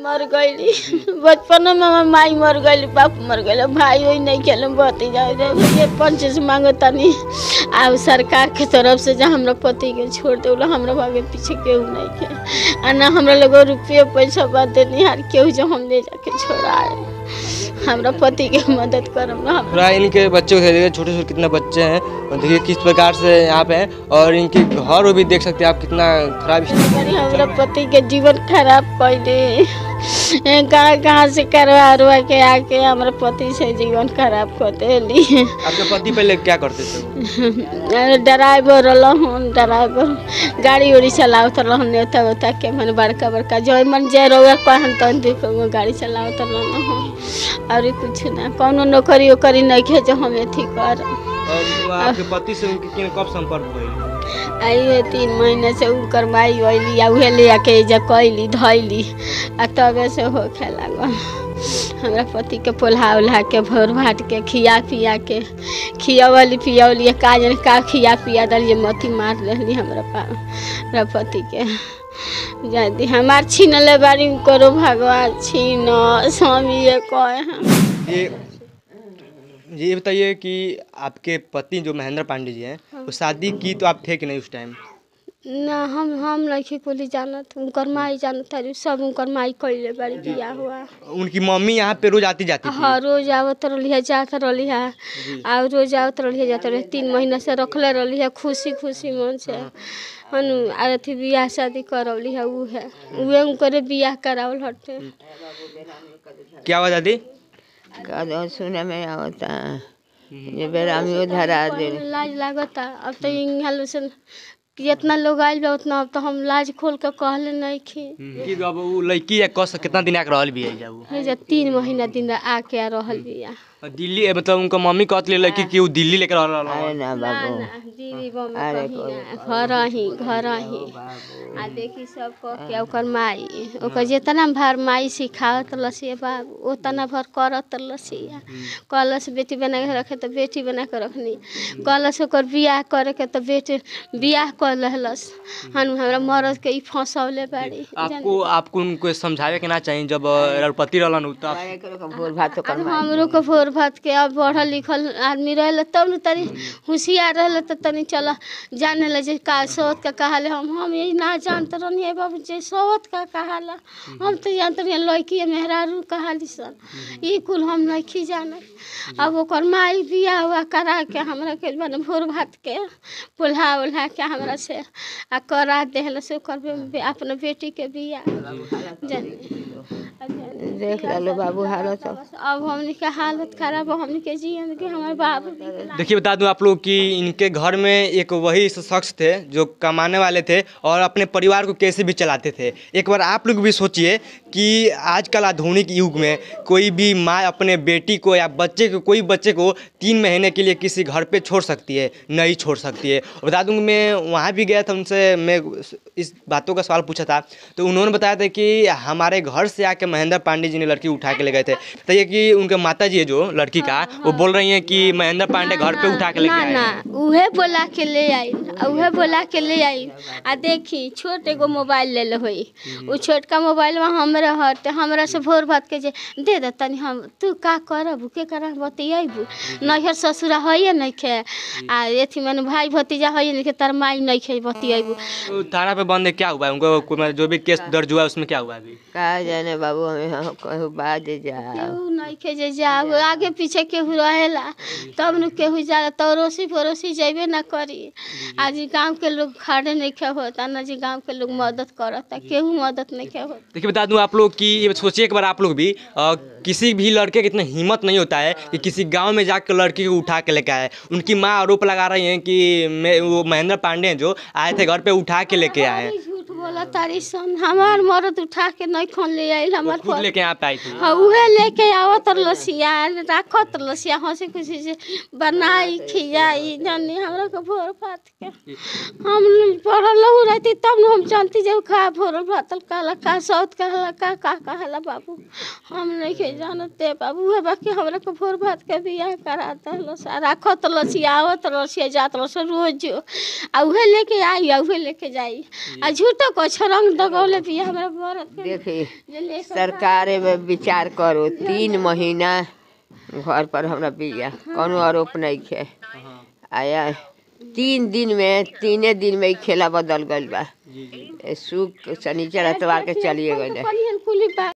मर गईली बचपन में हमार माई मर गईली बाप मर गईली भाई वही नहीं खेले बती जाए ये पंच से मांगो तनी आ सरकार के तरफ से जहाँ हमरा पति के छोड़ दे हमरा भागे पीछे केहू नहीं के आ ना हमरा लोग रुपये पैसा बात देनी हार केहू जो हम ले जाके छोड़ाए हमरा पति के मदद करम ना हम थोड़ा इनके बच्चों को देखिए छोटे छोटे कितने बच्चे हैं और देखिए किस प्रकार से यहाँ पे हैं और इनके घर भी देख सकते हैं आप कितना खराब स्थिति करी हमरा पति के जीवन खराब कैले कहाँ कहाँ से करवा उरवा के आके हमरा पति से जीवन खराब कर देली आपके पति पहले क्या करते थे वो? ड्राइवर रहन ड्राइवर गाड़ी उड़ी चलावत रहन नेता वेता के मन बड़का बड़का जो मन जे रउआ कहन तन देख वो गाड़ी चलावत रहन हम और कुछ ना कौनो नौकरी ओकरी नहीं खे जो हम अथी कर और वो आपके पति से उनके किन कब संपर्क हुई आई तीन महीने से उनकर माई अली आ उहे ले आके एजा कैली धैली आ तबे से होखे लागल हमरा पति के पोल्हा उल्हा के भोर भाट के खिया पिया के खियावली पियावली का जन का खिया पिया दलिए मती मार रहली हमरा पा हमरा पति के जादी हमार छीन ले बारी करो भगवान छीन स्वामी ये कहे हम ये ये बताइए कि आपके पति जो महेंद्र पांडे जी हैं वो शादी की तो आप थे कि नहीं उस टाइम ना हम हम नहीं कोली जानत उनकर माई जानत हरी सब उनकर माई कैले बारी बिया हुआ उनकी मम्मी यहाँ पे रोज आती जाती थी हाँ रोज आवत रहली है जात रहली है और रोज आवत रहली है जात रहली तीन महीना से रखले रहली है खुशी खुशी मन से हनु अथी बियाह शादी करौली है ऊ है उहे उनकरे बियाह करावल हटे क्या हुआ दादी कदम सुने में आवता ये बेरा में उधर आ दे लाज लागता अब तो यहाँ से जितना लोग आइल बा उतना अब तो हम लाज खोल के कहले नहीं खी कि अब वो लड़की या कस कितना दिन आके रहल भी है जा वो हे जे तीन महीना दिन आके आ रहल बिया और दिल्ली मतलब उनका मम्मी कहत ले लड़की कि वो दिल्ली लेकर रह अरे रहा ना ना बाबू ना दीदी बम अरे कहीं कोई ना घर ही घर ही आ देखी सब कह के ओकर माई ओकर जितना भर माई सिखावत लसी बाबू उतना भर करत लसिया कलश बेटी बना के रखे तो बेटी बना के रखनी कलश ओकर बियाह करे के तो बेटी बियाह कर लहलस हनु हमरा मरद के ई फंसौले बाड़ी आपको आपको उनको समझावे के ना चाहिए जब अ, पति रहलन उ तो आप- अरे करो भोर भात कर अब हमरो के भोर भात के अब पढ़ल लिखल आदमी रहल तब न तनी होशियार रहल त तनी चल जाने ल जे का सोत का कहाले हम हम यही ना जानत रहनी है बाबू जे सोत का कहाला हम तो जानत रही लड़की मेहरारू कहाली सन ई कुल हम नहीं जानत अब ओकर माई बियाह हुआ करा के हमरा के बने भोर भात के पुल्हा उल्हा के हमरा से आ करा देहल से ओकर बे- अपने बेटी के बियाह जाने देख लो बाबू हालत अब हमने के हालत खराब है हमने के जियन के हमारे बाबू देखिए बता दूं आप लोग कि इनके घर में एक वही शख्स थे जो कमाने वाले थे और अपने परिवार को कैसे भी चलाते थे एक बार आप लोग भी सोचिए कि आजकल आधुनिक युग में कोई भी माँ अपने बेटी को या बच्चे को कोई बच्चे को तीन महीने के लिए किसी घर पे छोड़ सकती है नहीं छोड़ सकती है और बता दूं मैं वहाँ भी गया था उनसे मैं इस बातों का सवाल पूछा था तो उन्होंने बताया था कि हमारे घर से आके महेंद्र पांडे जी ने लड़की उठा के ले गए थे बताइए कि उनके माता जी है जो लड़की का वो बोल रही हैं कि महेंद्र पांडे घर पे उठा के लेके ना आए ना हैं। उहे बोला के ले आई आ उहे बोला के ले आई आ देखी छोट एगो मोबाइल ले ले होई उ छोटका मोबाइल में हमरा हट हमरा से भोर भात के जे दे दे तनी हम तू का करब के करा बतियाबू नैहर ससुरा होइए नहीं खे आ एथी मन भाई भतीजा होइए नहीं खे तार माई नहीं खे बतियाबू तो थाना पे बंद है क्या हुआ है उनको कोई मतलब जो भी केस दर्ज हुआ है उसमें क्या हुआ है अभी का जाने बाबू हमें हम कहूँ बाद जाओ केहू नहीं के जे जाओ आगे पीछे केहू रहेला तब न केहू जाला तो अड़ोसी पड़ोसी जेबे ना करी आज गांव के लोग खड़े नहीं खे होता ना जी गांव के लोग मदद करता केहू मदद नहीं खे होता देखिए बता दूं आप लोग कि ये सोचिए एक बार आप लोग भी अ, किसी भी लड़के की इतना हिम्मत नहीं होता है कि किसी गांव में जाकर लड़की को उठा के लेके आए उनकी माँ आरोप लगा रही हैं कि मैं वो महेंद्र पांडे हैं जो आए थे घर पे उठा के लेके आए हैं अरे झूठ बोला तारी सन हमार मरद उठा के नहीं खोन ले आइल वो हमार खुद पर लेके यहाँ पे आई थी हाँ उहे लेके आवत लसिया राखत लसिया हंसी खुशी से बनाई खियाई जानी हमरा के भोर भात के हम पढ़ल रहती तब न हम जानती जब खा भोर भात काला का सौत कहला का का कहला बाबू हम नहीं के जानते बाबू उहे बाकी हमरा के भोर भात के बियाह कराता लसा राखत लसिया आवत लसिया जात लस रोज आ उहे लेके आई आ उहे लेके जाई आ झूठो पछरंग दगौले बिया हमरा बरत के देखी जे लेकर सरकार में विचार करो तीन महीना घर पर हमरा बिया कोनो आरोप नहीं खे आया तीन दिन में तीने दिन में ही खेला बदल गइल बा ए, सुख शनिचर एतवार के चलिए गइल कुली बा